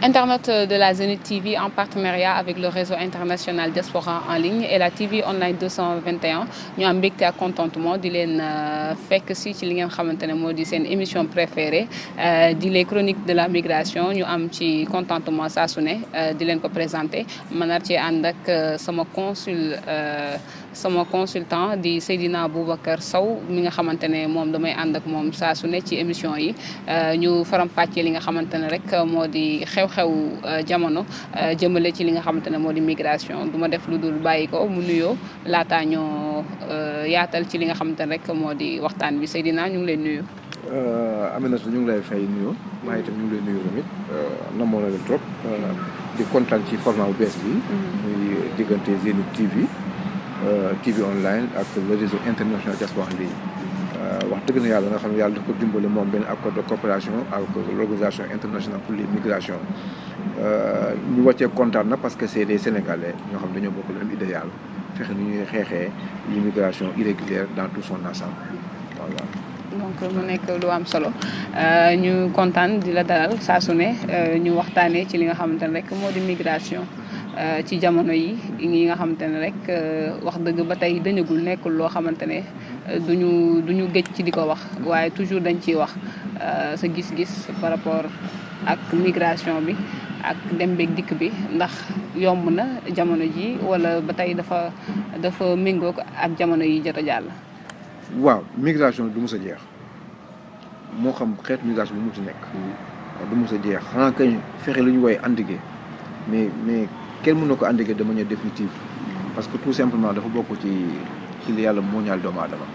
Internet de la Zenith TV en partenariat avec le réseau international Diaspora en ligne et la TV online 221 ñu am mbégte ak contentement di leen fekk si ci li ngeen xamante ne moo di seen émission préférée di les chroniques de la migration ñu am ci contentement saa su ne di leen ko présenté ma nar ci ànd ak sama consul sama consultant di Seydina Boubacar Sow mi nga xamante ne moom damay ànd ak moom saa su ne ci émission yi ñu faram fàccee li nga xamante ne rek moo di xew-xew jamono jëmale ci li nga xamante ne moo di migration du ma def lu dul bàyyi ko mu nuyoo laataa ñoo yaatal ci li nga xamante ne rek moo di waxtaan bi Seydina ñu ngi lay nuyu. Aminata ñu ngi lay fay nuyu maa itam ñu ngi lay nuyu tamit namoon na leen trop di kontaan ci format bu bees bi. muy diggante Zenith TV. TV online ak le réseau international diaspora en ligne wax dëgg na yàlla nga xam ne yàlla dafa ko dimbale moom benn accord de coopération avec l'organisation internationale pour les migrations ñu wàccee kontaan na parce que c'est des sénégalais ñoo xam dañoo bokk le même idéal fexe ni ñuy xeexee l'immigration irrégulière dans tout son ensemble voilà. donc mu nekk lu am solo ñu kontaan di la dalal saa su ne ñu waxtaanee ci li nga xamante ne rek moo di migration. ci jamono yi yi nga xamante ne rek wax dëgg ba tey dañagul nekkul loo xamante ne duñu duñu géej ci di ko wax waaye toujours dañ ciy wax sa gis-gis par rapport ak migration bi ak dem beeg dikk bi ndax yomb na jamono ji wala ba tey dafa dafa méngoo ak jamono yi jot a jàll. waaw migration du mës a jeex moo xam xeetu migration bu mu ci nekk. du mës a jeex xanaa kañ fexe lu ñu woowee endiguer mais mais. kenn mën na ko endiguer de manière définitive parce que tout simplement dafa bokk ci ci li yàlla moo ñaal doomu aadama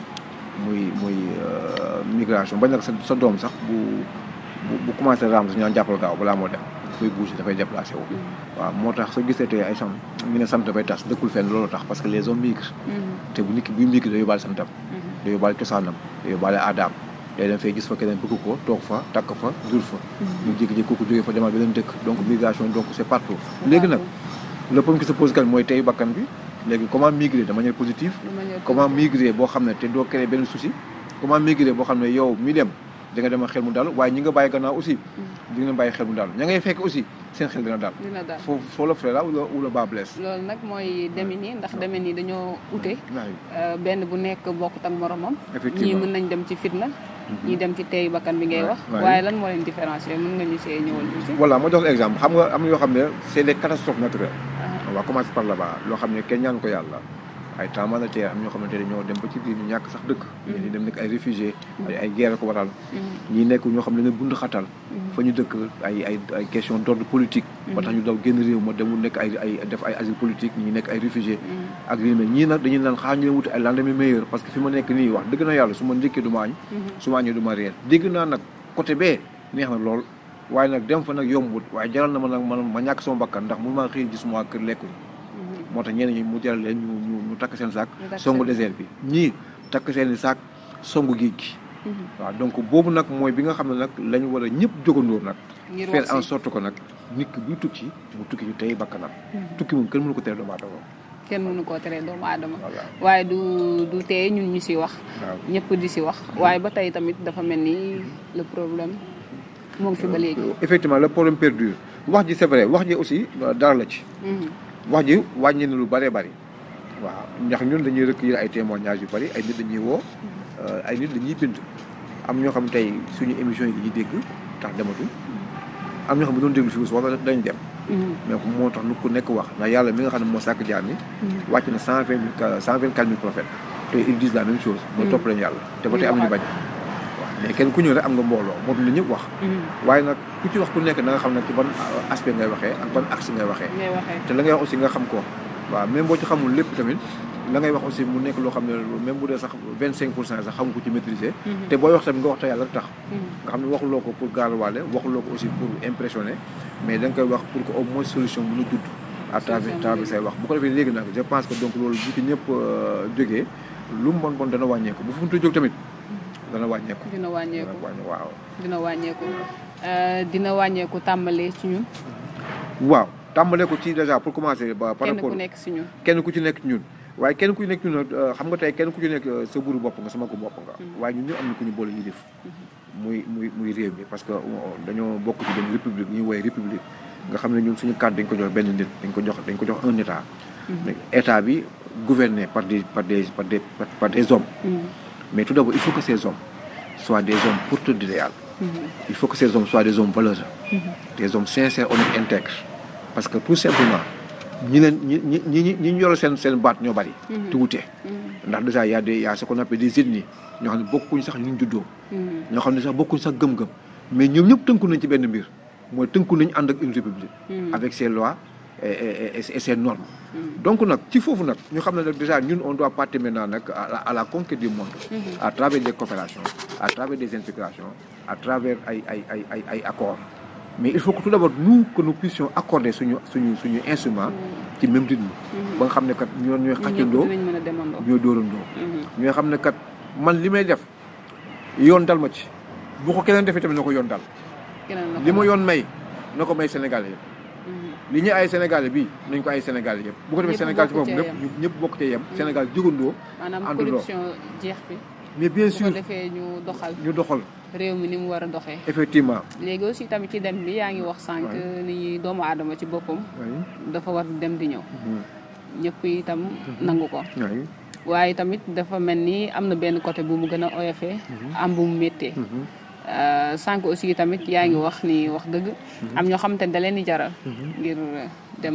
muy muy migration bañ nag sa sa doom sax bu bu commencé raam sax ñu naan jàppal gaaw balaa moo dem dafay bouger dafay déplacé wu waaw moo tax soo gisee tey ay sam ñu ne sant dafay tas dëkkul fenn loolu tax parce que les hommes migrent te bu nit ki buy migre da yóbbaale santam da yóbbaale cosaanam da yóbbaale aadaam day dem fay gis fa keneen bëgg ko toog fa takk fa jur fa ñu jékki-jékki kooku jógee fa demal beneen dëkk donc migration donc c'est partout léegi nag le problème qui se pose kan mooy tey bakkan bi léegi comment migrer de manière positive comment migrer boo xam ne te doo créer benn souci comment migrer boo xam ne yow mi dem da nga dem xel mu dal waaye ñi nga bàyyi gannaaw aussi di nga bàyyi xel mu dal ña ngay fekk aussi seen xel dina dal foo foo la frais la ou la bas blesse loolu nag mooy demin yi ndax demin yi dañoo ute benn bu nekk bokkut ak moromam ñii mën nañ dem ci fitna ñii dem ci tey bakkan bi ngay wax waaye lan moo leen différencier mën nga ñu see ñëwal tuuti voilà ma jox exemple xam nga am na yoo xam ne c'est des catastrophes naturelles on va commencer par là-bas loo xam ne kenn ñaan ko yàlla ay tremblement de terre am ñoo xamante ne ñoo dem ba ci biir ñu ñàkk sax dëkk ñi dem nekk ay réfugiés ay ay guerre ko waral ñi nekk ñoo xam ne ne bund xatal fa ñu dëkk ay ay ay question d'ordre politique ba tax ñu daw génn réew ma demul nekk ay ay def ay asile politique ñi nekk ay réfugiés ak li mel ñii nag dañuy naan xaar ñu leen wuti ay lendemain meilleur parce que fi ma nekk nii wax dëgg na yàlla su ma njëkkee du ma añ su ma añee du ma réer dégg naa nag côté bee neex na lool waaye nag dem fa nag yombut waaye jaral na ma nag man ma ñàkk sama bakkan ndax mun maa xëy gis ma kër lekkuñ moo tax ñeneen ñi mu jaral leen ñu ñu ñu takk seen saak songu désert bi ñii takk seen i saak songu géej gi waaw donc boobu nag mooy bi nga xam ne nag lañu war a ñëpp jógandóor nag faire en sorte que nag nit ki buy tukki mu tukki ñu tey bakkanam tukki moom kenn mënu ko tere doomu aadama kenn mënu koo tere doomu aadama waaye du du teye ñun ñu si wax ñëpp di si wax waaye ba tey tamit dafa mel ni le problème moo ngi fi ba léegi effectivement le problème perdure wax ji c'est vrai wax ji aussi dara la ci wax ji wàññi na lu bëree bëri waaw ndax ñun dañuy recueillir ay témoignages yu bëri ay nit dañuy woo ay nit dañuy bind am ñoo xam tey suñu émission yi dañuy dégg tax dematuñ am ñoo xam ne doon déglu fii wax dañ dem mais moo tax nu ku nekk wax ndax yàlla mi nga xam ne moo sàkk jaar ni wàcc na cent vingt mille cent vingt quatre mille prophètes te ils disent la même chose mooy topp leen yàlla te ba tey am nañu bañ waaw mais kenn ku ñëw rek am nga mbooloo moo tax la ñëpp wax waaye nag ku ci wax ku nekk da nga xam ne ci ban aspect ngay waxee ak ban axe ngay waxee te la ngay wax aussi nga xam ko waaw même boo ci xamul lépp tamit la ngay wax aussi mu nekk loo xam ne même bu dee sax vingt cinq pour cent sax xamu ko ci maîtriser te booy wax tamit nga wax te yàlla rek tax nga xam ne waxuloo ko pour gaaruwaale waxuloo ko aussi pour impressionner mais da nga koy wax pour que au moins solution mën a judd à travers travers say wax bu ko defee léegi nag je pense que donc loolu bu ci ñëpp jógee lu mu bon bon dana wàññeeku bu fu mu jóg tamit dana wàññeeku dina wàññeeku waaw dina wàññeeku dina wàññeeku tàmbalee ci ñun waaw tàmbalee ko ci déjà pour commencer ba par kenn rapport ku nekk si ñun kenn ku ci nekk ñun waaye kenn ku ci nekk ñun nag xam nga tey kenn ku ci nekk sa buru bopp nga sama ko bopp nga waaye ñun ñu am na ku ñu boole ñu def muy muy muy réew mi parce que dañoo bokk ci benn république ñuy woowee république nga xam ne ñun suñu kàddu dañ ko jox benn nit dañ ko jox dañ ko jox un état état bi gouverné par des par des par des par des hommes mais tout d'abord il faut que ces hommes soient des hommes porteurs d'idéal il faut que ces hommes soient des hommes valeureux des hommes sincères honnêtes intègres parce que tout simplement ñi leen ñi ñi ñi ñi ñu yor seen seen baat ñoo bari te wute ndax déjà y a des y a ce qu'on appelle des ethnies ñoo xam ne bokkuñ sax ñu juddoo ñoo xam ne sax bokkuñ sax gëm-gëm mais ñoom ñëpp tënku nañ ci benn mbir mooy tënku nañ ànd ak une république avec ses lois et et et ses normes donc nag ci foofu nag ñu xam ne nag déjà ñun on doit partir maintenant nag à la à la conquête du monde à travers des coopérations à travers des intégrations à travers ay ay ay ay ay accords mais il faut que tout d'abord nous que nous puissions accorder suñu suñu suñu instrument ci même rythme ba nga xam ne kat ñoo ñooy xàccandoo ñooy dóorandoo ñooy xam ne kat man li may def yoon dal ma ci bu ko keneen defee tamit na ko yoon dal li ma yoon may na ko may Sénégalais yëpp li ñu ay Sénégalais bii nañ ko ay Sénégalais yëpp bu ko defee Sénégal ci boppam lépp ñëpp bokk cee yem Sénégal jógandoo maanaam corruption jeex bi mais bien sûr bu ko defee ñu doxal ñu doxal réew mi ni mu war a doxee effectivement léegi aussi tamit ci dem bi yaa ngi wax sànq ni doomu aadama ci boppam dafa war dem di ñëw ñëpp itam nangu ko waaye tamit dafa mel ni am na benn côté bu mu gën a oyofee am bu mu méttee sànq aussi tamit yaa ngi wax ni wax dëgg am ñoo xamante ne da leen di jaral ngir dem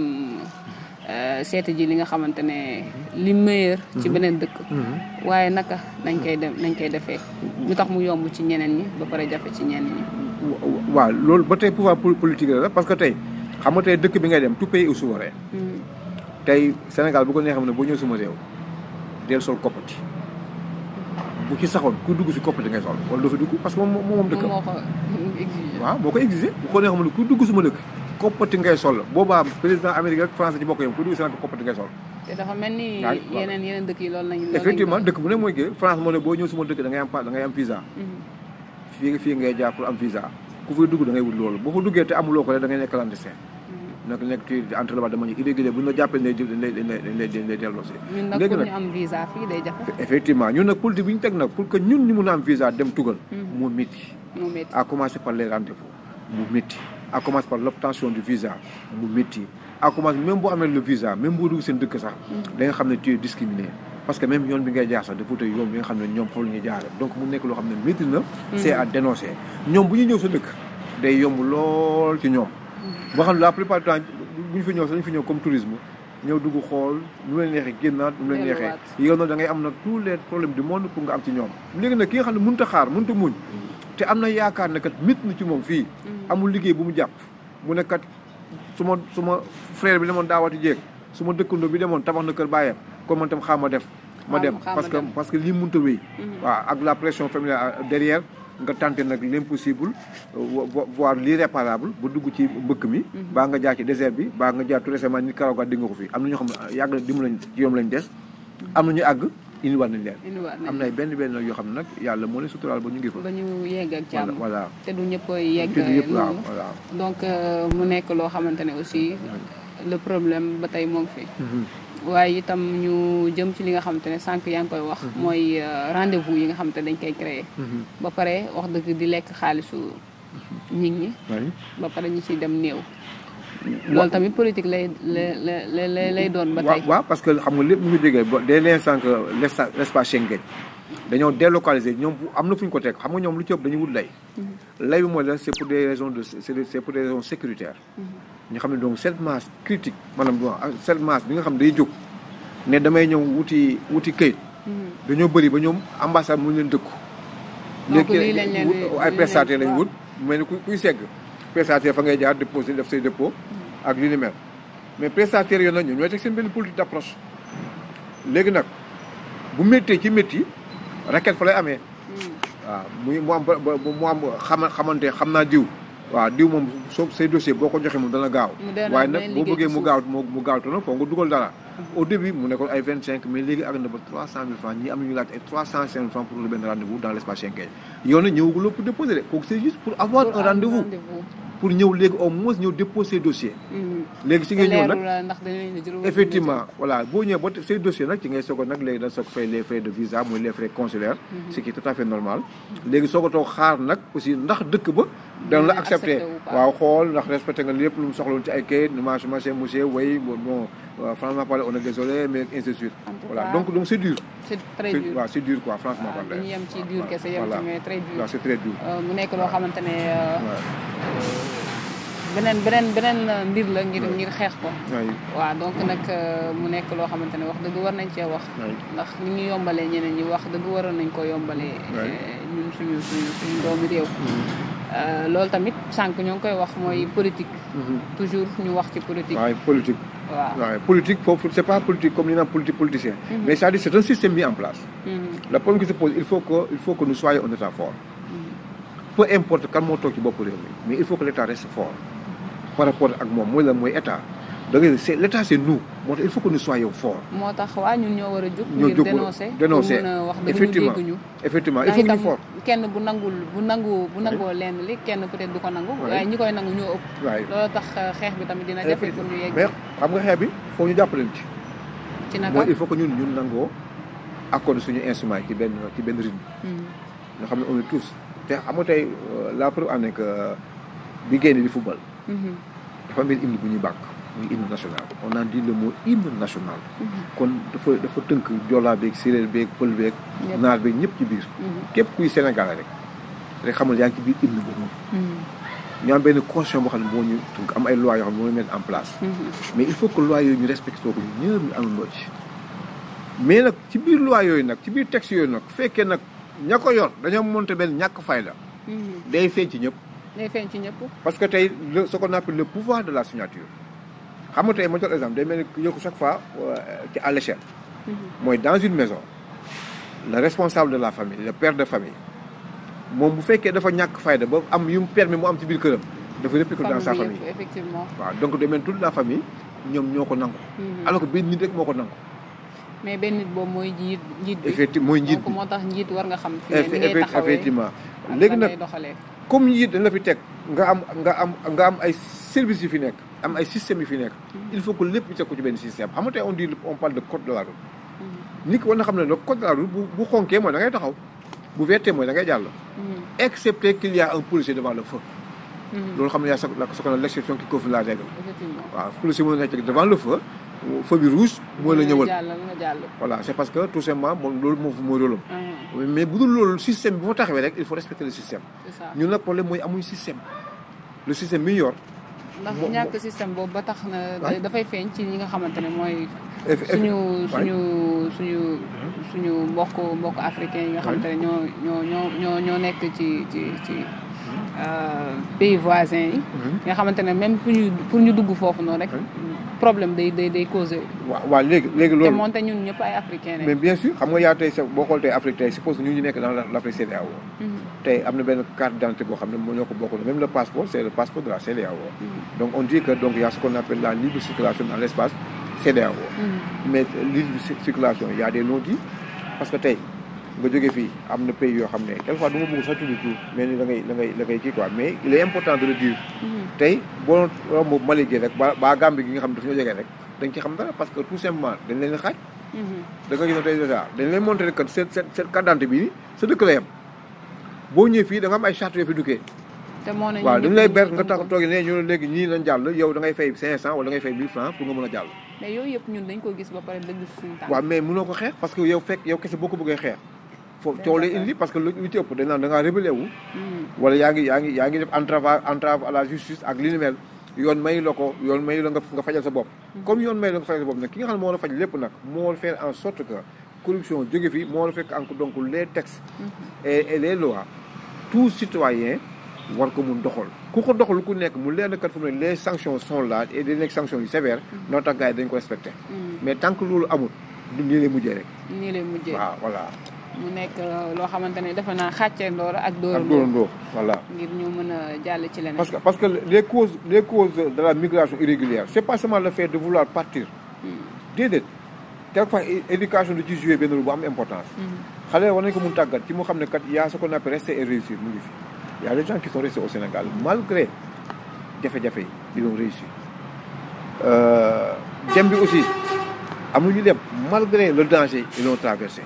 seeti ji li nga xamante ne li meilleur ci beneen dëkk waaye naka nañ koy dem nañ koy defee lu tax mu yomb ci ñeneen ñi ba pare jafe ci ñeneen ñi waaw loolu ba tey pouvoir politique la parce que tey xam nga tey dëkk bi ngay dem tout pays est souverain tey Sénégal bu ko neexee ne boo ñëw suma réew del sol koppati bu ci saxoon ku dugg si koppati ngay sol wala doo fi dugg parce que moom moom dëkkam waaw moo ko exigé bu ko neexee ne ku dugg suma dëkk koppati ngay sol boobaa président Amérique ak France ci bokk yam ku dugg Sénégal koppati ngay sol te dafa mel ni yeneen yeneen dëkk yi loolu lañu effectivement dëkk bu ne mooy gée France moo ne boo ñëw suma dëkk da ngay am da ngay am visa fii fii ngay jaar pour am visa ku fay dugg da ngay wut loolu boo fa duggee te amuloo ko rek da ngay nekk clandestin nag nekk ci entre la de manière irrégulière bu ñu la jàppee dañ lay dañ lay dañ lay dañ lay delloo si. ñun nag pour ñu am visa fii day jafe. effectivement ñun nag politique bi ñu teg nag pour que ñun ñu mun a am visa dem tugal. mu métti. mu métti à commencer par les rendez-vous mu métti. à commencer par l'obtention du visa mu métti. à commencer même boo amee le visa même boo dugg seen dëkk sax. da nga xam ne tu es discriminé. parce que même yoon bi ngay jaar sax dafa tey yoon bi nga xam ne ñoom foofu la ñuy jaaree donc mu nekk loo xam ne métti na. c'est à dénoncer ñoom bu ñu ñëw sa dëkk day yomb lool ci ñoom boo xam ne la plupart du temps bu ñu fi ñëw sax dañu fi ñëw comme tourisme ñëw dugg xool nu leen neexee génnaat nu leen neexee yow nag da ngay am nag tous les problèmes du monde pour nga am ci ñoom léegi nag ki nga xam ne mënut a xaar mënut a muñ te am na yaakaar ne kat mit na ci moom fii amul liggéey bu mu jàpp mu ne kat su ma su ma frère bi demoon daawati jéeg su ma dëkkandoo bi demoon tabax na kër bàyyam kon man tam xaar ma def ma dem parce que parce que lii mënut a wéy waaw ak la pression familiale derrière nga tenté nag l'impossible voire l'irréparable ba dugg ci mbëkk mi baa nga jaar ci désert bi baa nga jaar tout récemment nit Karaw di nga ko fi am na ñoo xam ne yàgg na dim lañ ci yoom lañ des am na ñu àgg indiwaat nañ leen am na ay benn benn yoo xam ne nag yàlla moo leen suturaal ba ñu ngi fa ba ñu yegg ak jàmm voilà te du ñëpp yegg te du ñëpp waaw noonu voilà donc mu nekk loo xamante ne aussi le problème ba tey moom fi waaye itam ñu jëm ci li nga xamante ne sànq yaa ngi koy wax mooy rendez-vous yi nga xamante ne dañ koy créer ba pare wax dëgg di lekk xaalisu nit ñi ba pare ñi ciy dem néew loolu tamit politique lay lay lay lay doon ba tey waaw parce que xam nga lépp mu ngi jógee ba dès l'instant que l'espace Schengen dañoo délocaliser ñoom am na fu ñu ko teg xam nga ñoom lu ci ëpp dañuy wut lay lay bi mooy la c'est pour des raisons de c'est pour des raisons sécuritaires ñu xam ne donc cette masse critique maanaam bon cette masse bi nga xam ne day jóg ne damay ñëw wuti wuti këyit dañoo bëri ba ñoom ambassade mu leen dëkku donc lii lañ leen ay prestataires lañ wut mel ni kuy segg prestataire fa ngay jaar déposé def say dépôt ak li ni mel mais prestataires yooyu nag ñoom ñooy teg seen benn politique d'approche léegi nag bu méttee ci métti requête fa lay amee waaw muy mu am mu am xama xamante xam naa diw waaw diw moom soo say dossier boo ko joxee moom dana gaaw waaye nag boo bëggee mu gaaw mu gaaw te nag foo nga dugal dara au début mu nekkoon ay vingt cinq mais léegi ak na ba trois cent mille francs ñii am nañu laaj ay trois cent cinq mille francs pour le benn rendez-vous dans l'espace Schengen yow nag ñëwaguloo pour déposer de kooku c'est juste pour avoir un rendez-vous pour ñëw léegi au moins ñëw déposer dossier Mhm. léegi si te ngay ñëw leerul nag la ndax dañ leen di jël wala effectivement voilà boo ñëwee ba say dossier nag ci ngay soog a nag léegi da soog fay les frais de visa muy les frais consulaires ce qui est tout à fait normal léegi soog a toog xaar nag aussi ndax dëkk ba dana la Dina accepté accepté ou pas. waaw xool ndax respecté nga lépp lu mu soxla woon ci ay kayit machin machin monsieur oui bon bon euh, franchement parlé on est désolé mais ainsi de suite En tout voilà cas, donc donc c'est dur c'est très c'est dur waaw c'est dur quoi franchement waaw parlé dañuy yem ci dur kese yem Voilà. ci mais très dur waaw c'est très dur Euh, mu nekk loo xamante ne euh, waaw beneen beneen beneen euh, mbir la ngir ngir xeex ko waay waaw donc nag euh, mu nekk loo xamante ne wax dëgg war nañ cee wax waay ndax ni ñu yombalee ñeneen ñi wax dëgg waroon nañ ko yombalee Ouais. euh, ñun suñu suñu suñu doomu réew Euh, loolu tamit sànq ñoo ngi koy wax mooy politique toujours ñu wax ci politique waaye politique waaw waaye politique foofu c'est pas politique comme ni naan politique politicien mais c'est-à-dire c'est un système mis en place Mhm. le problème qui se pose il faut que il faut que nous soyons un état fort peu importe kan moo toog ci bopp réew mi mais il faut que l'état reste fort par rapport ak moom mooy la mooy état da ngay c'est l'état c'est nous moo tax il faut que nous soyons forts moo tax waa ñun ñoo war a jóg ñoo ngir jóg dénoncer dénoncer pour mën a wax dëgg ñu effectivement dégguñu effectivement il ndax faut que ñu itam fort kenn bu nangul bu nangu bu nangoo lenn li kenn peut-être du ko nangu Ouais. waaye ñi koy nangu ñoo ëpp waaye loolu tax euh, xeex bi tamit dina jafe pour ñu yegg mais xam nga xeex bi foo ñu jàppale ci ci naka mooy il faut que ñun ñun nangoo accorder suñu instrument yi ci benn ci benn rythme Mhm. nga xam ne on est tous te xam nga tey euh, la preuve en est que bi génne di football Mhm. dafa am benn hymne bu ñuy bàkk muy hymne national on a dit le mot hymne national Mhm. kon dafa dafa tënk joolaa beeg séeréer beeg pël beeg Ñëpp. naar beeg ñëpp ci biir Mhm. képp kuy sénégalais rek rek xamal yaa ngi ci biir hymne boobu Mhm. ñu am benn constitution boo xam ne moo ñu tënk am ay lois yoo xam ne moo ñu mettre en place Mhm. mais il faut que loi yooyu ñu respecté ko ñu ñëpp ñu àndandoo ci mais nag ci biir loi yooyu nag ci biir texte yooyu nag fekkee nag ña ko yor dañoo monté benn ñàkk fayda Mhm. day feeñ ci ñëpp day feeñ ci ñëpp parce que tey le ce qu'on appelle le pouvoir de la signature xam nga tey ma jox exemple day mel ni yokku chaque fois euh, ci à l'échelle Mhm. mooy dans une maison le responsable de la famille le père de famille moom bu fekkee dafa ñàkk fayda ba am yu mu permis mu am ci biir këram dafa répliquer dans sa famille bi famille yëpp effectivement waaw donc day mel ni toute la famille ñoom ñoo ko nangu Mhm. alors que benn nit rek moo ko nangu mais benn nit boobu mooy njiit njiit bi effectivement mooy njiit donc bi moo tax njiit war nga xam fi Eff- ngay effe- taxawee effectivement ak léegi lan nag ngay doxalee comme njiit dañ la fi teg nga am nga am nga am ay services yu fi nekk am ay systèmes yu fi nekk il faut que lépp ñu teg ko ci benn système xam nga tey on dit on parle de code de la route Mhm. nit ki war na xam ne le code de la route bu bu xonkee mooy da ngay taxaw bu vertee mooy da ngay jàll Mhm. excepté qu'il y a un policier devant le feu Mhm. loolu xam ne yaa sa la ce qu'on appelle l'exception qui confirme la règle effectivement waaw policier mën na nekk devant le feu feu bi rouge mooy la ñëwal jàll nga jàll voilà c'est parce que tout simplement moom loolu moo mooy rôle Mhm. am mais bu dul loolu système bi fa taxawee rek il faut respecter le système c'est ça ñun nag problème mooy amuñ système le système bi ñu yor ndax mo- ñàkk système boobu ba tax na Ouais. dafay feeñ ci ñi nga xamante ne mooy eff- eff- suñu ouais. suñu suñu suñu mbokk mbokk africain yi nga xamante ne ñoo ñoo ñoo ñoo ñoo nekk ci ci ci euh, pays voisins yi Mhm. nga xamante ne même pour ñu pour ñu dugg foofu noonu rek problème day day day causé waaw waaw léegi léegi te loolu moonte ñun ñëpp ay africain mais lañ bien sûr xam nga yaa tey sa boo xool tey Afrique tey suppose ñu ñu nekk dans la- l'Afrique CEDEAO Mhm. tey am na benn carte d'identité boo xam ne moo ñoo ko bokk même le passeport c'est le passeport de la CEDEAO Mhm. donc on dit que donc il y a ce qu'on appelle la libre circulation dans l'espace CEDEAO Mhm. mais libre ci- circulation il y a des non-dits parce que tey nga jógee fii am na pays yoo xam ne quelquefois du ma bëgg sax tudd tur mais ni da ngay da ngay da ngay kii quoi mais il est important de le dire Mhm. tey boo romb Mali gi rek ba ba Gambie gi nga xam ne dafa ñoo jege rek dañ ci xam dara parce que tout simplement dañ leen di xaaj Mhm. da nga gis ne tey déjà dañ leen montré que seen seen seen carte d'identité bi sa dëkk la yem boo ñëwee fii da nga am ay charte yoo fi duggee te moo ne waaw ñun dañ lay ñëpp ber ñu nga gëm tax ko. toogee ne ñu ne léegi ñii nañ jàll yow da ngay fay 500 wala da ngay fay 1000 francs pour nga mën a jàll mais yooyu yëpp ñun dañ ko gis ba pare dëgg suñu tànk waaw mais mënoo ko xeex parce que yow fekk yow kese boo ko bëggee xeex foofu coow lay indi parce que lu lu ci ëpp dañ naan da ngaa rébellé wu Mhm. wala yaa ngi yaa ngi yaa ngi def entrave entrave à la justice ak li ni mel yoon may la ko yoon may la nga nga fajal sa bopp comme yoon may la nga fajal sa bopp nag ki nga xam ne moo la faj lépp nag moo la faire en sorte que corruption jóge fi moo la fekk encore donc les textes et et les lois tout citoyen war ko mun doxal ku ko doxal ku nekk mu leer na kat fu mu ne les sanctions sont là et des nekk sanctions yu sévères noo tax gars yi dañ ko respecté Mhm. mais tant que loolu amul du nii lay mujjee rek nii lay mujjee waaw voilà mu nekk euh, loo xamante ne defe naa xàccee ndoor ak ak dóorandoo dóorandoo voilà ngir ñu mën a jàll ci leneen parce que parce que les causes les causes de la migration irrégulière c'est pas seulement le fait de vouloir partir Mhm. déedéet quelquefois é- éducation da ciy jouer benn rôle bu am importance Mhm. xale war nañ ko mun tàggat ci mu xam ne kat y a ce qu'on appelle rester et réussir mu ngi fi y a des gens qui sont restés au Sénégal malgré jafe-jafe yi ils ont réussi dem bi aussi am ñu dem malgré le danger ils l'ont traversé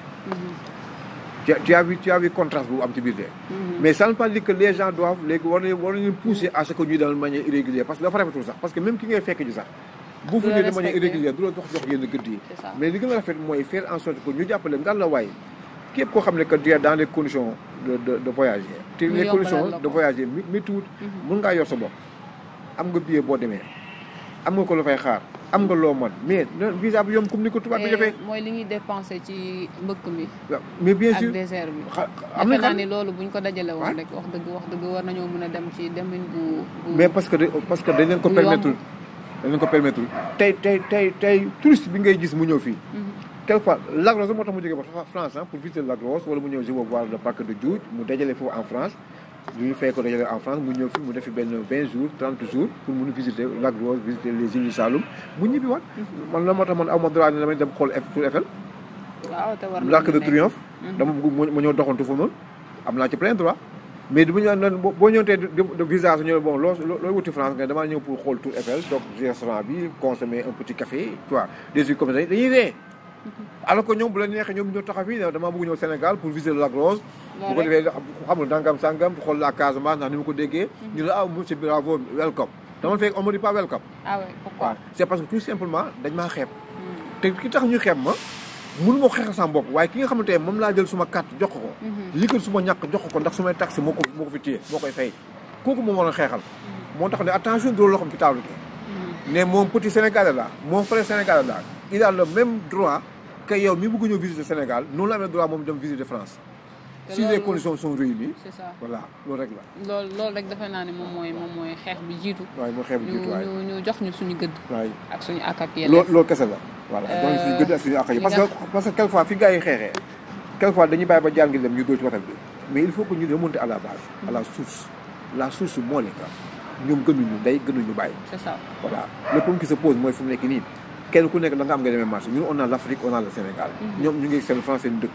tu tu as vu tu as vu contraste bu am ci biir de mais ça ne veut pas dire que les gens doivent léegi war nañu war nañu pousser à ce que ñuy dem de manière irrégulière parce que dafa rafetul sax parce que même ki ngay fekk ji sax bu fu ñëwee de manière irrégulière du la jox jox yenn gëdd yi mais li gën a rafet mooy faire en sorte que ñu jàppale ngal la waay képp koo xam ne que tu es dans les conditions de de de voyager te les conditions de voyager mi mi tuut mun ngaa yor sa bopp am nga billet boo demee am nga ko la fay xaar am nga loo mën mais visa bi yomb comme ni ko tubaab bi defee. mooy li ñuy dépensé ci mbëkk mi. mais bien sûr ak désert bi. am na naa ni loolu buñ ko dajale woon rek wax dëgg wax dëgg war nañoo mën a dem ci demin bu. mais parce que parce que dañ leen ko permettre dañ leen ko permettre tey tey tey tey touriste bi ngay gis mu ñëw fii. quelquefois Lac Rose moo tax mu jógee ba France pour visiter Lac Rose wala mu ñëw je veux voir le parc de Djoudj mu dajale foofu en France. lu ñu fay ko dajale en France mu ñëw fi mu def fi benn vingt jours trente jours pour mun a visiter Lac Rose visiter les îles du Saloum mu ñibbi waat. man la moo tax man aw ma droit ne damay dem xool Tour Eiffel. waaw te war l'Arc de Triomphe. dama bëgg ma ñëw doxantu foofu noonu am naa ci plein droit. mais du ñu naan boo ñëwee de visa su ñu bon loo looy wuti France nga damaa ñëw pour xool Tour Eiffel donc restaurant bi consommer un petit café tu vois des trucs comme ça dañuy ree alors que ñoom bu la neexee ñoom ñoo taxaw fii damaa bëgg ñëw Sénégal pour visiter Lac Rose. bu ko defee xam nga dangam sangam xool la Casamance ndax ni ma ko déggee. ñu la ah monsieur bravo welcome. dama fekk on me dit pas welcome. ah oui pourquoi. c' est parce que tout simplement dañ maa xeeb. te ki tax ñu xeeb ma mënu ma ko xeexal sama bopp waaye ki nga xamante ne moom laa jël suma carte jox ko. yëkkal suma ñàkk jox ko ndax sumay taxi moo ko moo ko fi téye moo koy fay. kooku moom war a xeexal. moo tax ne attention doo loo xam ci table gi. ne moom petit Sénégalais la moom frère Sénégalais la il a le même droit. que yow mi bëgg ñëw visiter Sénégal noonu la amee droit moom dem visiter France. si les conditions sont réunies. c'est ça voilà loolu rek la. loolu loolu rek defe naa ne moom mooy moom mooy xeex bi jiitu. waaye mooy xeex bi jiitu waaye ñu ñu jox ñu suñu gëdd. waaye ak suñu ak ak loo loolu kese la. voilà jox ñu suñu gëdd ak suñu ak yi parce que parce que quelquefois fi gars yi xeexee. quelquefois dañuy bàyyi ba jàngi dem ñu dóor ci waxtaan bi mais il faut que ñu remonter à la base. à la source la source moo nekk ñoom gënuñu ndey gënuñu bàyyi. c'est ça voilà le problème qui se pose mooy fu mu nekk nii kenn ku nekk da nga am nga demee marché ñun on a l' Afrique on a le Sénégal. ñoom ñu ngi seen France seen dëkk.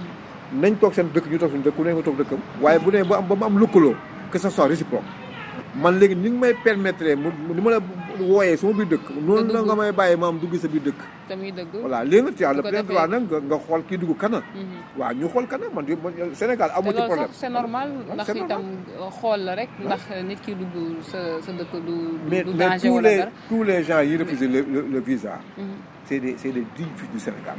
nañ toog seen dëkk ñu toog suñu dëkk ku nekk nga toog dëkkam. waaye bu dee ba am ba mu am lëkkaloo que ça soit réciproque man léegi ni nga may permettre mu ni ma la wooyee sama biir dëkk. noonu la nga may bàyyi ma am dugg sa biir dëkk. te muy dëgg. voilà léegi nag tu as le plein droit nag nga nga xool kii dugg kana. waaw ñu xool kana man Sénégal amu ci problème. te loolu sax c' est normal ndax itam xool la rek ndax nit ki dugg sa sa dëkk du. mais du mais danger tous wala les dara. tous les gens yi refusé le le le visa. c' est des c' est des dignes fils du Sénégal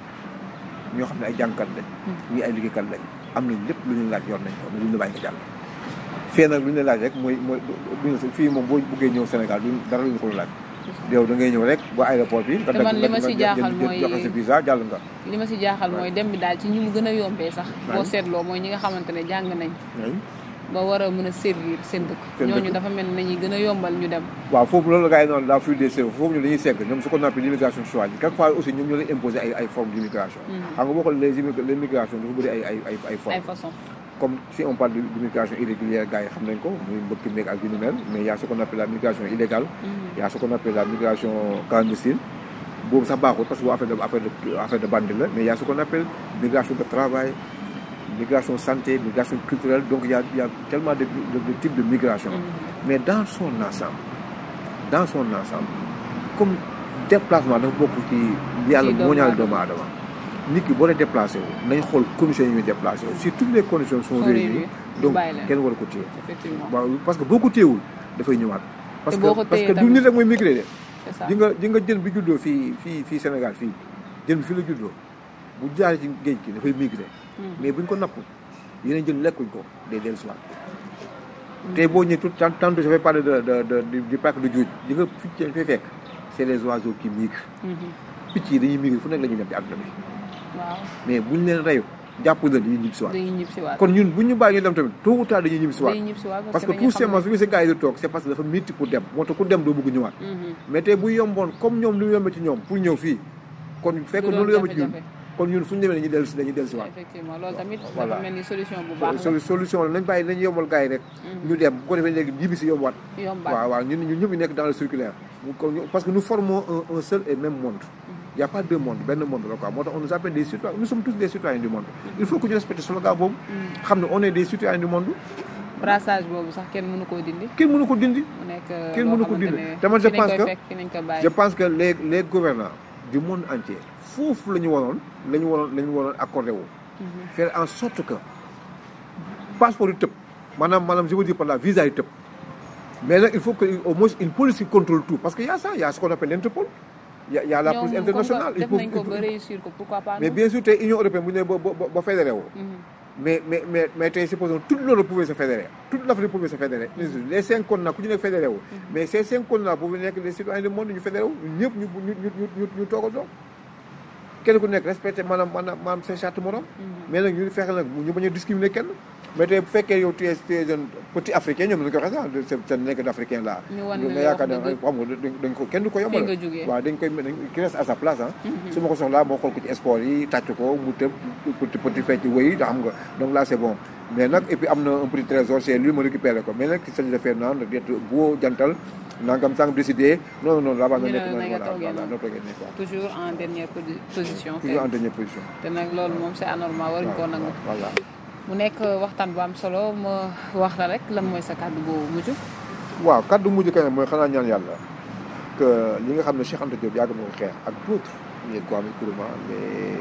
ñoo xam ne ay jàngkat lañ. ñii ay liggéeykat lañ am nañ lépp lu ñu laaj yor nañ ko mais duñ la bàyyi nga jàll. fee nag lu ñu la laaj rek mooy mooy duñu fii moom boo buggee ñëw Sénégal duñ dara lu ñu ko laaj. yow da ngay ñëw rek ba aéroport bi. nga te man li ma si jaaxal mooy joxe sa visa jàll nga. li ma si jaaxal mooy dem bi daal ci ñi mu gën a yombee sax. boo Ouais. seetloo mooy ñi nga xamante ne jàng nañ oui. ba war a mën a servir seen dëkk. Seen ñooñu dëkk. dafa mel ne nañuy gën a yombal ñu dem. waaw foofu loolu la gars yi noonu la fuite des cerveaux foofu ñu dañuy segg ñoom ce qu'on appelle l'immigration choisie quelquefois aussi ñoom ñoo lay imposer ay ay formes d'immigration xam nga boo xoolee les immig- l'immigration dafa bëri ay ay ay ay ay formes façon comme si on parle de l'immigration irrégulière gars yi xam nañ ko muy mbëkk meeg ak yu ni mel mais y a ce qu'on appelle la migration illégale y a ce qu'on appelle la migration clandestine boobu sax baaxul parce que boo affaire de affaire de affaire de bande la mais y a ce qu'on appelle migration de travail migration santé migration culturelle donc il y a il y a tellement de, de, de types de migration mais dans son ensemble dans son ensemble comme déplacement dafa bokk ci yàlla Ci doomu moo ñaale aadama. doomu aadama nit ki boo dee déplacé wu nañ xool conditions yi ñuy déplacé wu si toutes les conditions sont Sont réunies réunies, donc bàyyi leen. kenn war a ko téye effectivement waaw parce que boo ko téyewul dafay ñëwaat parce Te que boo ko parce que téyee du tamit- nit rek mooy migré de c'est ça di nga di nga jën bi juddoo fii fii fii Sénégal fii jën bi fii la juddoo bu jaaree ci géej gi dafay migré mais buñ ko napp yeneen jën lekkuñ ko day dellu si waat tey boo ñëwee tout tant tantôt je vais parler de de de du du parc de Djoudj di nga picc yi fay fekk c' est les oiseaux qui migrent Mhm. picc yi dañuy migrer fu nekk la ñuy dem ci àdduna bi waaw mais buñ leen reyu jàpp la dañuy ñibbi si waat dañuy ñib si waat kon ñun buñ ñu bàyyi ñu dem tamit tôt ou tard dañuy ñibbi si waat dañuy ñib si waat parce que dañuy tout xam simplement ne- su gisee gars yi di toog c' est parce que dafa métti pour dem moo tax ku dem doo bëgg ñëwaat Mhm. mais tey bu yomboon comme ñoom lu yombe ci ñoom pour ñëw fii kon fekk Du doon loolu yombe ci ñun jafe-jafe. kon ñun fu ñu demee dañuy dellu si dañuy dellu si waat effectivement loolu tamit Voilà. dafa mel ni solution bu baax la Solu- solution la nañ bàyyi nañ yombal gars yi rek ñu dem bu ko defee léegi ñibbi si yombaat yombaat waaw waaw ñun ñun ñëpp ñu nekk dans le circulaire mu ko ñu- parce que nous formons un, un seul et même monde il y a pas deux mondes benn monde la quoi moo tax on nous appelle des citoyens nous sommes tous des citoyens du monde il faut que ñu respecter slogan boobu xam ne on est des citoyens du monde brassage boobu sax kenn mënu koo dindi. kenn mënu ko dindi. mu nekk kenn loo mënu ko xamante dindi ne te man je fi nañ pense koy que fekk fi nañ ko bàyyi. je pense que les les gouvernants du monde entier foofu la ñu waroon la ñu waroon la ñu waroon accordé wu. faire en sorte que passeport yi tëb maanaam maanaam je veux dire par là visa yi tëb mais nag il faut que au moins une police qui contrôle tout parce que y a ça y a ce qu'on appelle l'Interpol y a y a la police ñoom comme internationale que il def faut nañ ko il faut- ba réussir ko pourquoi pas mais nous? bien sûr tey Union européenne bu ñu nee ba ba ba fédéré woo Mhm. mais mais mais mais tey supposons toute l'Europe pouvait se fédérer toute l'Afrique pouvait se fédérer les cinq continents ku ci nekk fédéré wu mais ces cinq continents pouvaient nekk des citoyens du monde ñu fédéré wu ñun ñëpp ñu ñu ñu ñu ñu ñu toog a doog kenn ku nekk respecté maanaam maanaam maanaam seen charte morom mais nag ñu fexe nag ñu bañ a discriminer kenn mais tey bu fekkee yow tu es tu es un petit africain ñoom dañu ko waxee sax c'est c'est nekk d'africain là ñu wan ne nga la yaakaar ne wax dëgg. xam nga dañ dañ ko kenn du ko yombal Fii nga jógee. waaw dañ koy dañ ki reste à sa place ah su ma ko soxlaa moo xool ko ci sport yi tàcc ko mu tëb petit petit fecc wëy da xam nga donc là c'est bon mais nag et puis am na un petit trésor c'est lui ma récupéré ko mais nag il s'agit de faire naan d'être beau jantal nangam sang décidé non non là-bas nga Ñu ne nekk la noonu nga voilà toogee voilà noonu. noo toogee nii quoi toujours en dernière posi- position. toujours en kay. dernière position te nag loolu moom c'est anormal waruñ koo nangu. voilà mu nekk waxtaan bu am solo ma wax la rek lan mooy sa kàddu boobu mujj. waaw kaddu mujj kay mooy xanaa ñaan yàlla que li nga xam ne Cheikh Anta Diop yàgg na ko xeex ak d'autres les Kwame Nkrumah les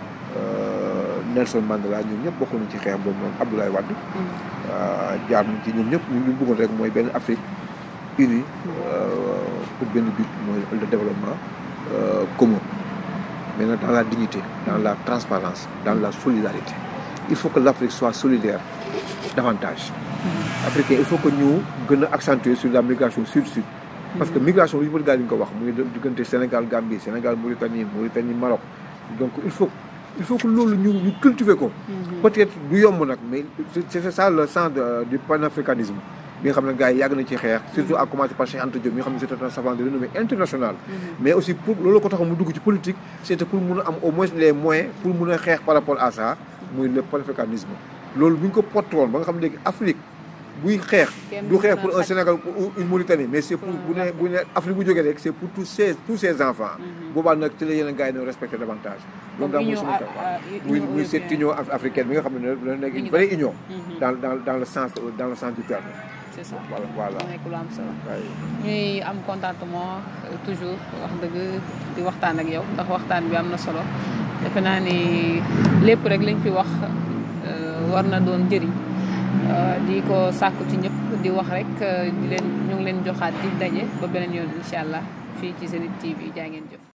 euh, Nelson Mandela ñun ñëpp bokk nañ ci xeex boobu noonu Abdoulaye Wade euh, jaar nañ ci ñoom ñëpp ñu ñu bëggoon rek mooy benn Afrique unie euh, pour benn but mooy le développement euh, commun mais nag dans la dignité dans la transparence dans la solidarité il faut que l'Afrique soit solidaire davantage africain il faut que ñu gën a accentuer sur la migration sud-sud parce que migration lu ñu bëri daal di ko wax muy diggante Sénégal Gambie Sénégal Mauritanie Mauritanie Maroc donc il faut il faut que loolu ñu ñu cultiver ko peut-être du yomb nag mais c'est c'est ça le sens de- du panafricanisme bi nga xam ne gars yi yàgg nañ ci xeex surtout à commencer par Cheikh Anta Diop mi nga xam ne c'était un savant de renommée internationale mais aussi pour loolu ko tax mu dugg ci politique c'était pour mun a am au moins les moyens pour mun a xeex par rapport à ça muy le panafricanisme loolu bu ñu ko porté woon ba nga xam ne léegi Afrique buy xeex Kenn du du xeex naan pour un xaj. Sénégal ou une Mauritanie mais c'est pour bu ne bu ne Afrique bu jógee rek c'est pour tous ces tous ces enfants boobaa nag ci la yeneen gars yi ne respecté davantage Donc, loolu daal mooy union sama a- kàddu. a- muy union muy cette européenne. union af- africaine bi nga xam ne dana nekk une Union vraie union Mhm. dans dans dans le sens dans le sens du terme c'est ça voilà voilà mu nekk lu am solo. waaye ñuy am contentement euh, toujours wax dëgg di waxtaan ak yow ndax waxtaan bi am na solo defe naa ni lépp rek lañ fi wax euh, war na doon njëriñ euh, di ko sàkku ci ñëpp di wax rek euh, di leen ñu ngi leen joxaat di daje ba beneen yoon incha allah fii ci Zenith TV jaa ngeen jëf.